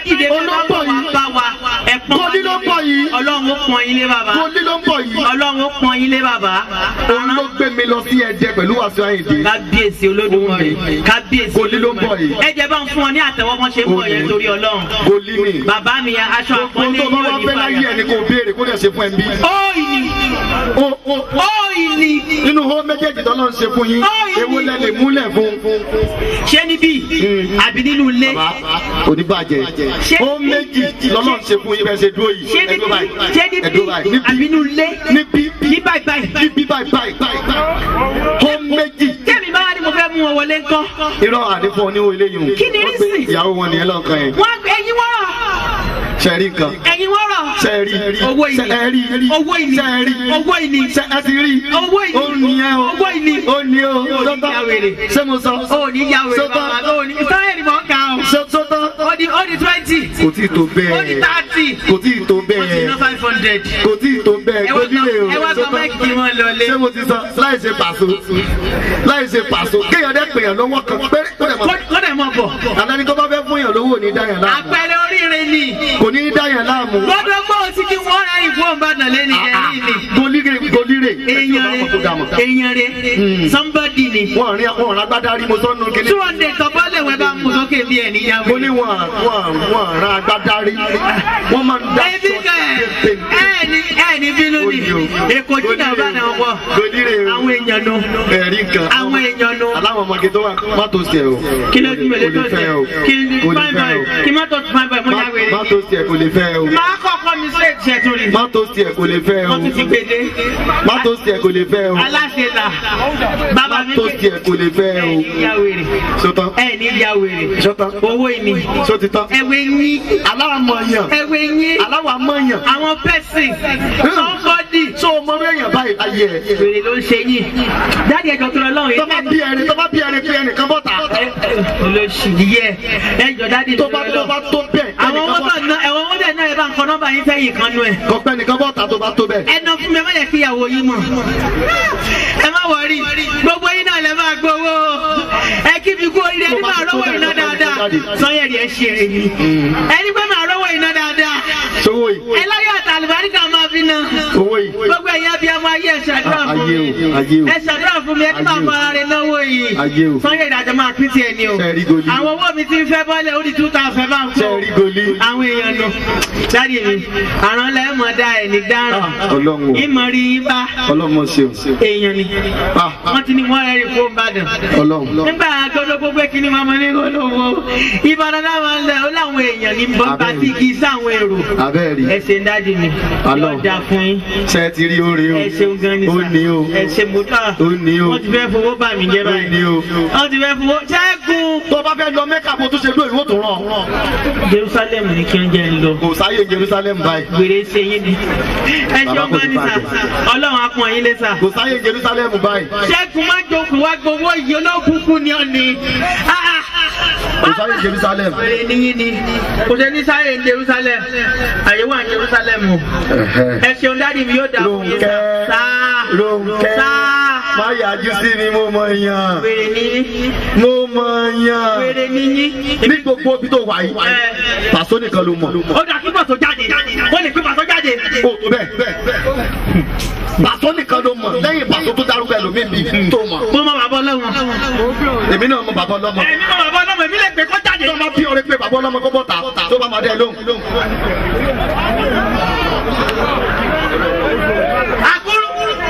dìde bẹ́ẹ̀ bá bọ̀ wá bá wa ẹ pọ́n Goli ló ń bọ̀ yìí. ọlọ́run ó pọ́n yín lé bàbá Goli ló ń bọ̀ yìí. ọlọ́run ó pọ́n yín lé bàbá Òun ló gbé mi lọ sí Ẹdẹ pẹ̀lú Wàsíù Àyìndé. kábíyèsí olódùmarè kábíyèsí Goli ló ń bọ̀ yìí. ẹ jẹ́ bá ń fún ọ ní àtẹ̀wọ́ wọn ṣe ń bọ̀ yẹn torí ọlọ́run Goli ni. bàbá mi aṣọ Ohun àpọ́nlé tó bá yóò wá ní fẹ́ láyé fàyà. ẹni kò béèrè kó dẹ̀ ṣe fún ẹ bí. ó ìní Ó ó ó ìní nínú hó méjèèjì tó lọ́n ṣe fún yín ewu lẹ lè múlẹ̀ fún. ṣé níbí àbí nínú ilé oníbàjẹ́ Ṣé- ó méjì lọ́lọ́n ṣe fún yín bẹ́ẹ̀ ṣe dúró yìí ṣé ẹ̀dúró níbí báyìí ṣé ẹ̀dúró báyìí níbí àbí nínú ilé níbí ní báyìí báyìí. níbí báyìí báyìí báyìí ó méjì tẹ́mi bá wá ní mo fẹ́ mú wọn wọlé ńkọ́ irọ́ àdínkù oníwó eléyìí o Kí ni Wọ́n gbé reason? ìyàwó wọn nìyẹn lọ́kàn yẹn wọ́n ẹ̀yin wọ́rọ̀ ṣẹ́ẹ̀rí nǹkan ẹ̀yin wọ́rọ̀ ṣẹ́ẹ̀rí owó ìní ṣẹ́ẹ̀rí owó ìní ṣẹ́ẹ̀rí owó ìní ṣẹ́ ẹ ti rí owó ìní ó nìyẹn o owó ìní ó ní o Ó ní sọ́tọ́ ìyá wèrè. ṣé mo sọ ó ní ìyàwó rẹ̀ Sọ́tọ́. bàbá ó ní sáyẹ̀ ni mò ń kà ó Ṣé- sọ́tọ́ ó di ó di twenty kò tí ì tó ó di bẹ́ẹ̀ thirty kò tí ì tó ó ti bẹ́ẹ̀ ná five hundred kò tí ì tó bẹ́ẹ̀ ẹ wá gbójúlé o ẹ wá gba sọ́tọ́. máìkì kí wọ́n lọ lé ṣé mo ti sọ láì ṣe pàṣọ láì ṣe pàṣọ kéèyàn dẹ́ pèèyàn lọ́wọ́ kan péré tó dẹ̀ mọ̀ kó dẹ̀ mọ̀ bọ̀ àdáni tó bá fẹ́ fún yàn lówó ò ní dáyàn láàmú àpẹẹrẹ oríire ni kò ní dáyàn láàmú gbọ́dọ̀ gbọ́ òsì kí wọ́n ra ìfowó ìbàdàn lé ní ẹ̀yìn ni golire golire èèyàn rẹ̀ èèyàn rẹ̀ somebody ni wọn rí wọn rán agbádá rí mo sọnù kíní two hundred tọ́pọ́lẹ̀ wẹ́ bá mú sókè bí ẹ̀ níyàwó. mo ní wọn wọn wọn rán agbádá rí wọn máa ń dá ẹbí kan ẹ ẹ ní ẹ ní bínú ni èkó jìnnà bá náà wọ golire àwọn èèyàn nu ẹ̀rí kan àwọn èèyàn nu aláwọ̀ ọmọge tó wà má tó ṣe o kí ló tún mẹ́lẹ́ tó kò lè ṣe fẹ́ o kí ni kò lè fine fẹ́ boy o kí má tó fine boy mo yà má wèrè. tó ṣe kò lè fẹ́ o máa kọ́kọ́ mi sí ètò ẹ̀tọ́ rẹ̀ má tó ṣe kò lè fẹ́ o wọ́n tún ti gbèdé má tó ṣe kò lè fẹ́ o aláṣẹ ta bàbá mi tó ṣe kò lè fẹ́ ẹ o ní ìyá wèrè sọtán ẹ ní ìyá wèrè sọtán owó ìní sọtítán ẹwẹ yín aláwàmọ̀yàn ẹwẹ yín aláwàmọ̀yàn àwọn pẹ́sìn somebody tó o mọ bí èèyàn báyìí ayé ẹ̀ wèrè ló ń ṣe yín dáàdi ẹjọ tó lọ lọ́rùn tó bá bí ẹni tó bá bí ẹni pé ẹnìkan bọ́ta olóṣì yẹ ẹjọ dáàdi tó bá tó bá tó bẹ́ẹ̀ àwọn ẹnìkan owó bọ́ta tó ná ẹ̀wọ̀n owó tẹ̀ náà ẹ bá ń kọ nọ́mbà yín sẹ́yìn kan nú ẹ̀. kọ̀pẹ́ ẹnìkan bọ́ta tó bá tó bẹ́ẹ̀. ẹ ná fún mi ẹ má yẹ kí ìyàwó yín mọ̀. ẹ má wọrí gbogbo yín náà lẹ máa gbowó ẹ kí mi kú oríire ẹni máa rówó iná dáadáa sọyẹ̀rì ẹ ṣe èyí ẹni pé máa rówó iná dáadáa sówó yìí ẹ láyé àtàlùbáríkà máa fi ná owó yìí gbogbo ẹ̀yin abiyamọ ayé ẹ ṣàdúrà fún ayé mi o ayé o ẹ ṣàdúrà fún mi ẹ tí máa mọ ara rẹ náwó yìí Ayé o. sọyẹ̀rì àjọ máa pín tiẹ̀ ni o Ṣé ẹ rí goli? àwọn owó mi ti ń fẹ́ bọ́lẹ̀ ó di two thousand bá ń ṣe rí goli àwọn èèyàn nù dáàdi mi àrùn lẹ́mọ̀ dá ẹ̀ ní dáràn Ah, Ọlọ́run o. ìmọ̀ rí yín bá ọlọ́mọ ṣeun èèyàn ni Ah, wọ́n ti ní wọ́n rẹ̀ rí fún Ìbàdàn ọlọ́run nígbà gbọdọ̀ gbogbo kìíní máa mọ ní olówó Ìbàdàn láwọn ilẹ̀ ó láwọn èèyàn ní bọ́ńbà tí kì í sáwọn èrò abẹ́ẹ̀rí ẹ ṣe ń dáàdi mi Alọ́. yóò dáa fún yín ṣe ti rí oore o ẹ ṣeun gan ni ó ní o ẹ ṣe mọ́tà ó ní o wọ́n ti fẹ́ fowó bà mí jẹ́ ó ní báyìí o. wọ́n ti fẹ́ fowó ṣẹ́gun tó bá fẹ́ lọ mẹ́kà kó tún ṣe lóyún ó tún rán Jerusalem ní kí wọ́n jẹ́ ń lọ kò sáyé Jerusalem báyìí gbèrè ṣe yín ni ẹ Bàbá ṣeun kò gan ní ni sà bàjẹ́. Ọlọ́run á pọ́n yín lé sà. kò sáyé Jerusalem báyìí ṣẹ́gun má jókòó wá gbowó yìí olókùnkùn ni ọ̀nì. kò sáyé Jerusalem Bèrè níyìn ni kò ṣe ní sáyé ní Jerusalem àyè wà ní Jerusalem o. ẹ ṣeun dáàdi mi yóò dà fún yín sá. Rónkẹ́ sáà Rónkẹ́ sáà má yájú sí mi mo mọ yàn wèrè níyìn mo mọ yàn wèrè níyìn. ní gbogbo ibi tó wà yìí pàṣọ nìkan ló mọ. ó dà kí pàṣọ jáde ó lè pín pàṣọ jáde. o tó bẹ́ẹ̀ pàṣọ nìkan ló mọ lẹ́yìn pàṣọ tó dárúkọ ẹlòmíì bíi tó mọ. mo mọ bàbá ọlọ́run. èmi náà mọ bàbá ọlọ́mọ. èmi mọ bàbá ọlọ́run èmi lè pè kó jáde. tó bá bí ọ̀rẹ́ pé bàbá ọlọ́mọ kó bọ́ ta tó bá máa dẹ́ lóhùn. àkúrú.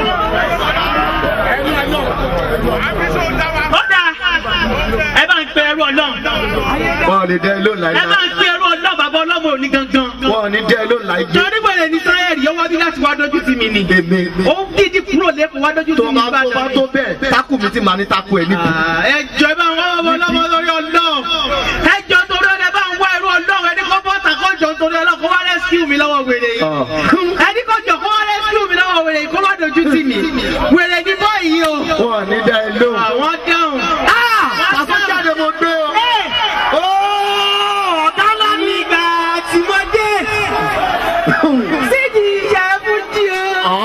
ó dà ẹ bá ń pe ẹrú ọlọ́run. wọn ò lè dẹ́ lóhùn láì ẹ bá ń pe ẹrú ọlọ́run bàbá ọlọ́run òní gangan. wọn ò ní dẹ́ lóhùn láì jẹ́. torí wẹ̀rẹ̀ ní sáyẹ̀rì yóò wá bí láti wá dójú tì mí ni. èmi ó ń dídí kúrò lẹ́kọ̀ọ́ wá dójú tì tó mí bá tó bá Ìbàdàn tó ni. bẹ́ẹ̀ tákù mi ti máa ní tákù ẹ̀ níbi. ẹ jọ ẹ bá ń wá ọmọ ọlọ́mọ lórí ọlọ́run. ẹ jọ torí ọlọ́run ẹ bá ń wá ẹrú ọlọ́run ẹni kọ́ bọ́ta kọ́ jọ torí ọlọ́run kó wá rẹ́síù mi lọ́wọ́ wèrè yìí. ẹni kọ́ jọ kó wá rẹ́síù mi lọ́wọ́ wèrè yìí kó má dojú tì mí. wèrè ní bọ́ọ̀yì o. wọn ò ní dẹ́ lóhùn. àwọn dáhùn. pàṣọ jáde mo gbé o. ọ̀gá ńlá mi gbà tí mo dé. sídìí ìyá fújì o.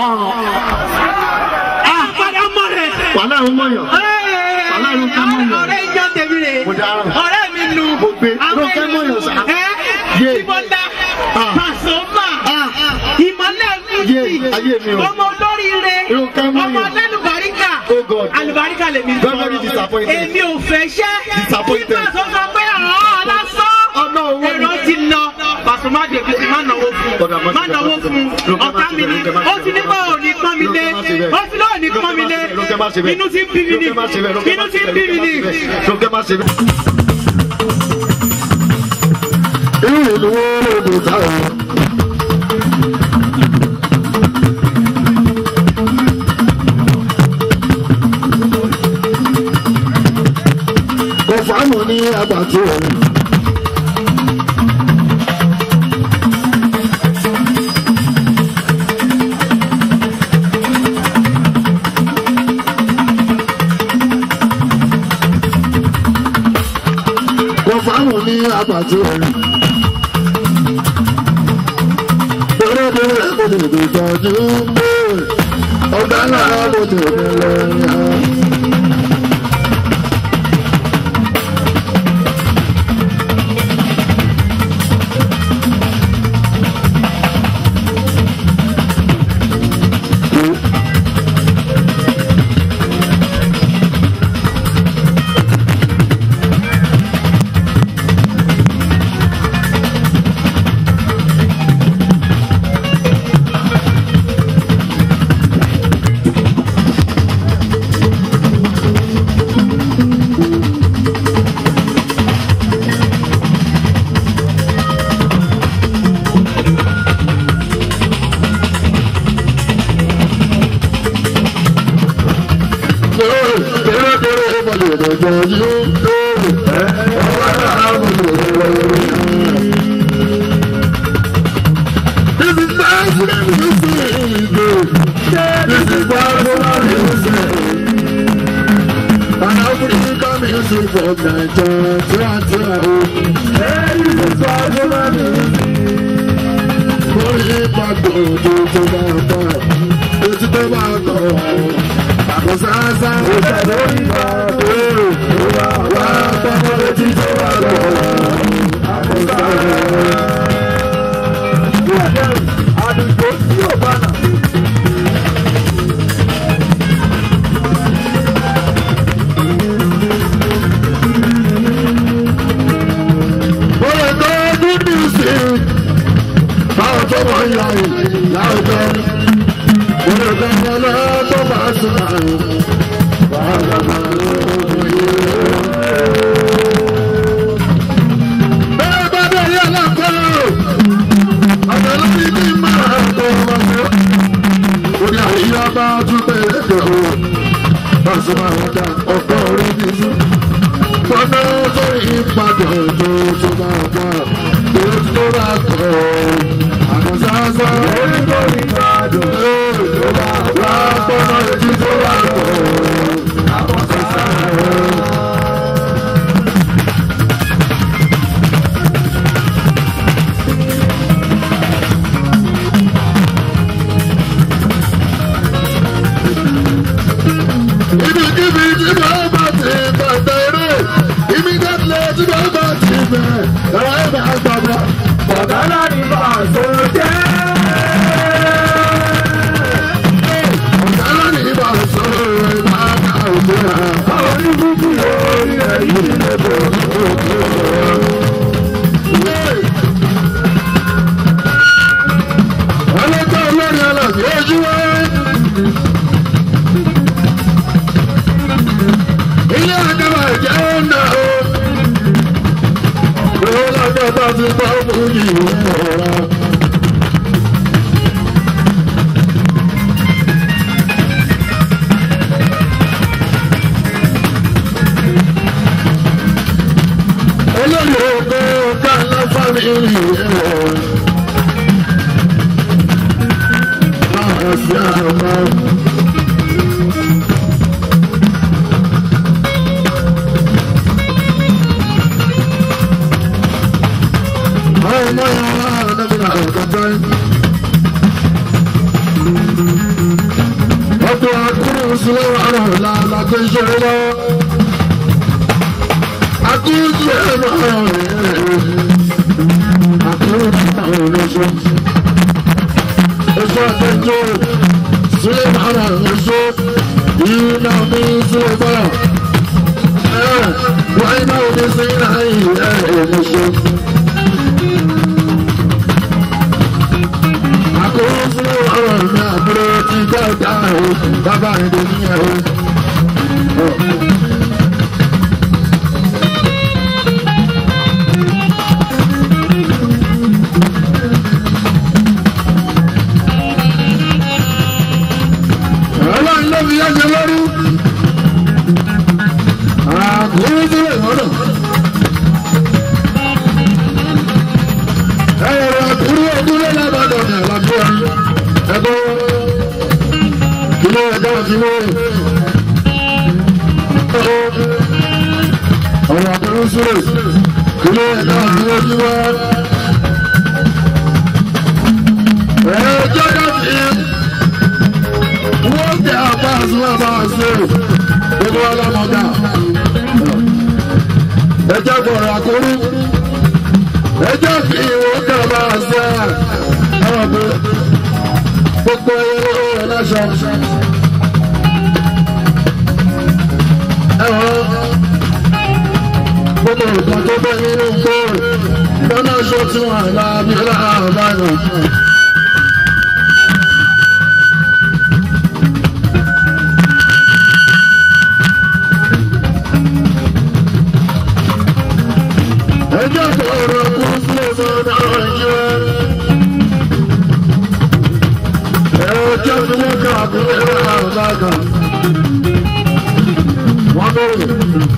àpàdé ọmọ rẹ̀. wàhálà ń mọ̀yàn. Wàhálà ló ká mọ̀ yàn. ọ̀rẹ́ ìjọ tèmi rè. Mo dáràn. ọ̀rẹ́ mi nu. Mo gbé. Àwọn Ló fẹ́ mọ̀ yàn sá. ẹ́ Yé. Ìbọ̀dá Ah. Pasuma Ah. ìmọ̀lẹ̀ Yé, ayé mi o. ọmọ olóríire Irun kan mọ́ ọmọ yẹn. alálùbáríkà Oh God. alùbáríkà lèmi Very, very disappointed. èmi ò fẹ́ ṣẹ́ Disappointed. nígbà tó sọ pé àwọn lásán Ọ̀nà owó ni. ẹ̀rọ ti lọ Pasuma dèbí ti má náwó fún Ọ̀dà má má ṣe bẹ́ẹ̀, náwó má ṣe fún bẹ́ẹ̀. Lókè má ọ̀tá ṣe mi ni bẹ́ẹ̀, lókè má ó ṣe ti ní bẹ́ẹ̀. pé ò ní pọ́n mi lé Lókè má ṣe bẹ́ẹ̀. ó ti lọ́ọ̀ ní pọ́n mi lé Lókè má ṣe bẹ́ẹ̀. inú ti ń bí mi ni Lókè má ṣe bẹ́ẹ̀, lókè má inú ti ṣe ń bẹ́ẹ̀, bí mi ni. lókè má ṣe bẹ́ẹ̀. Lókè má ṣe bẹ́ẹ̀. irú ìlú wo ló dé táwọn. kò fáàmù ní àgbàtì rẹ̀. kò fáàmù ní àgbàtì rẹ̀. Olóde rẹ̀ kò tètè tọ́jú pé ọ̀gá náà kò tètè lẹ́yìn. Olóde rẹ̀ kò tètè tọ́jú pé ọ̀gá náà kò tètè lẹ́yìn. This is national music. This is national music. And African music from Nigeria to This is national music. Orí ìpàdé ojú tó bá bá ojú tó bá tọ̀ àkọsánsá. Ìpàdé ìpàdé wà wá tọ́kọ ojú tó bá tọ̀ àkọsánsá. Àdùgbò tí ò bá nà. Oye tó good music. Báwo tó wọ́n yà yìí láwùjọ? Oye tó wọ́n lọ tó bá sùn àyè. Báwo bá lóògùn yìí? Bẹ́ẹ̀ bá bẹ́ẹ̀ yẹ lọ́kọ́. Ọ̀sẹ̀ lórí bí máa tó wọ́n tó. Orí àyíyá bá tún bẹ̀rẹ̀ dẹ̀ o. Báṣọ máa wọ́n dá ọkọ̀ orí bí sùn. Bọ́dọ̀ tó ìpàdé tó tó bá wà. Tó tó bá tọ̀. Àkọsánsá. Orí tó ìpàdé tó bá wà. Bọ́dọ̀ èjì tó bá tọ̀. Àkọsánsá. Ibikíbi tí mo bá ti bẹ̀rẹ̀ immediately tí mo bá ti bẹ̀rẹ̀ ẹ̀rọ ẹ̀bẹ̀ àgbàdo. Bọ̀dá náà ní bàṣọ jẹ́. Bọ̀dá náà ní bàṣọ rẹ̀ máa ká òjò rẹ̀. Àwọn oníbùkù lórí ẹ̀ yìí lè bọ̀ ọlọ́jọ́ olórin ọlọ́sìn ojú wáyé. ilé àkàbà jẹ́ ọ̀nà o. Owó lọ́jọ́ tó ti gbọ́ fún yìí ọ̀rọ̀. Olórí ògbó ká ńlá fámìlì ẹ̀rọ. Máa ṣe àmọ́. ọmọ yàrá ọ̀dọ́gbìnà ọ̀dọ́gbẹ́. ọkọ̀ akúrò sílẹ̀ ọ̀rọ̀ làlàgbé ìṣòro lọ. akúrò sílẹ̀ ọ̀rọ̀ rẹ̀. ṣe sílẹ̀ mọ́nà ń ṣe iná mi sílẹ̀ bọ́lá wọ́n iná omi sí náà yìí ẹ̀ ẹ̀ mo ṣe. àkókò sílẹ̀ ọ̀rọ̀ mi àbúrò ti dáadáa o bàbá ìdè níyẹn o. ọlọ́run ló fi yẹ́sẹ̀ lórí. àkókò sílẹ̀ ọ̀rọ̀. ẹ̀rọ àkúrú ojúlé lábàdàn ní àlàáfíà ẹ̀kọ́ kìlọ̀ ẹ̀dá kìlọ̀ ọ̀rọ̀ àkúrú sílẹ̀ kìlọ̀ ẹ̀dá kìlọ̀ kìlọ̀ ẹ̀ẹ́dẹ́gbẹ̀ta wọ́n tẹ àbá àṣìwọ̀n àbá àṣẹ gbogbo ọlọ́mọdà ẹjẹ́ gbọ̀rọ̀ àkórí ẹjẹ́ fi ìwọ̀n tẹ àbá àṣẹ ọ̀rọ̀ pé gbogbo ẹyẹ rẹ̀ láṣọ. ẹ̀wọ̀n gbogbo nǹkan tó bẹ́ nínú gbòòrò lọ́nà ṣó tí wọ́n àlá bí ọlọ́run àbá náà. ẹjọ́ sọ̀rọ̀ kún sílẹ̀ sọ̀rọ̀ ìjọ. ẹjọ́ tí wọ́n kà kún ẹ̀rọ àbáka. wọ́n bẹ̀rẹ̀.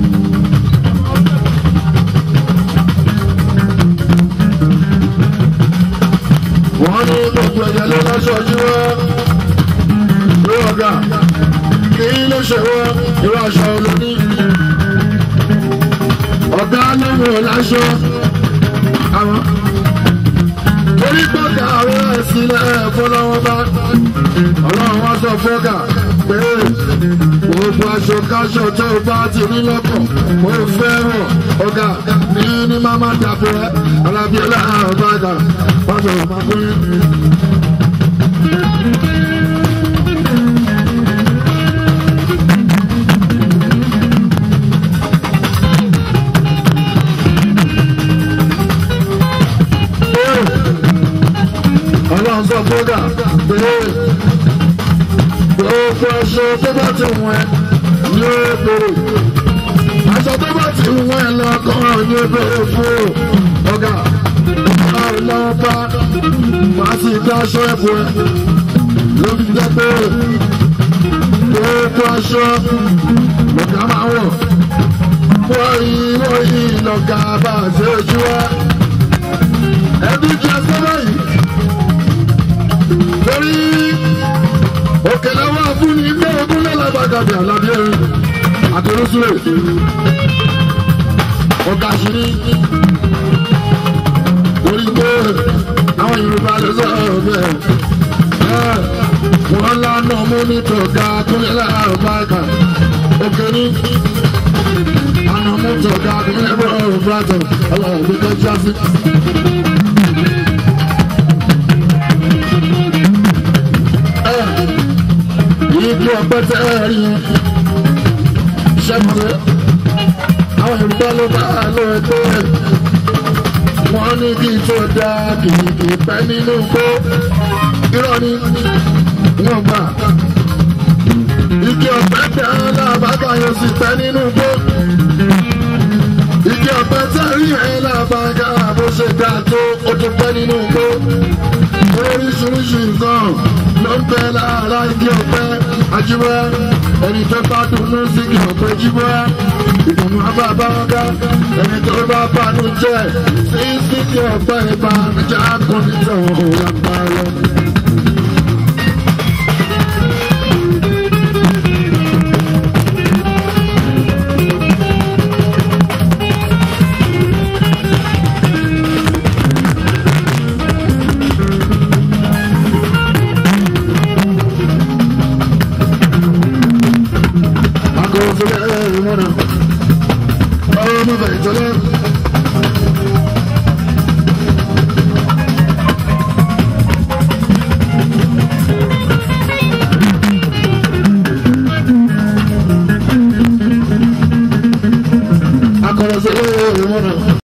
wọ́n ní gbogbo ẹ̀jẹ̀ ló lọ́sọ̀ọ́jú wọ́n. ló ọ̀gá kí ló ṣe wọ́n irú aṣọ olóní ọ̀gá lọ́wọ́ láṣọ àwọn torí gbọ́dọ̀ àwọn ẹ̀sìn ẹ̀fọ́ lọ́wọ́ bá ọlọ́run wá sọ fọ́gà pé gbogbo aṣọ káṣọ tó o bá ti ní lọ́kàn mo fẹ́ràn ọ̀gá ní ní máma dàbọ̀ ẹ́ alábíọ́lá àbága wọ́n sọ ma pé. ọlọ́run sọ fọ́gà pé gbogbo aṣọ tó bá ti wọ̀n ẹ́ ní ebèrè aṣọ tó bá ti wọ̀n ẹ́ lọ́kàn ní ebèrè fún ọ̀gá ọlọ́run bá wàá sì dá aṣọ ẹ̀bùn ẹ̀ lórí jẹ́ pé gbogbo aṣọ lọ́gà máa wọ̀ wọ́n yí wọ́n yí lọ́gà bá a ṣe ojú wa ẹbí jẹ́ sọ́dọ̀ yìí torí òkèlè wà fún ní ilé ogún lẹ́làbàgàbì àlàbí ẹ̀rín àtẹrúsúlẹ̀ ọ̀gá àṣírí torí pé àwọn yorùbá lè sọ̀rọ̀ bẹ́ẹ̀ wọ́n lánà mú ní tọ̀gá kúnlẹ̀ làbàgà òkè ní àná mú tọ̀gá kúnlẹ̀ bọ̀rọ̀ bàtà ọlọ́run tó jásí. igi ọ̀pẹ tẹ́ ẹ rí yẹn ṣẹ́gun àwọn yorùbá ló bá lọ ẹgbẹ́ wọ́n ní kí tó da kìkì pẹ́ nínú kó irọ́ ni wọ́n gbà igi ọ̀pẹ tẹ́ lábàgà yóò sì pẹ́ nínú kó igi ọ̀pẹ tẹ́ rí ẹ̀ lábàgà bó ṣe dá tó ó tún pẹ́ nínú kó oríṣiríṣi nǹkan ló ń bẹ lára igi ọ̀pẹ ajíwẹ́ ẹni tó bá dùnú sí igi ọ̀pẹ jíwẹ́ ìdùnnú abábá ọ̀gá ẹni tó bá bánú jẹ́ sí sí igi ọ̀pẹ ìbànújẹ́ akọni tẹ̀wọ̀n òun àgbà lọ.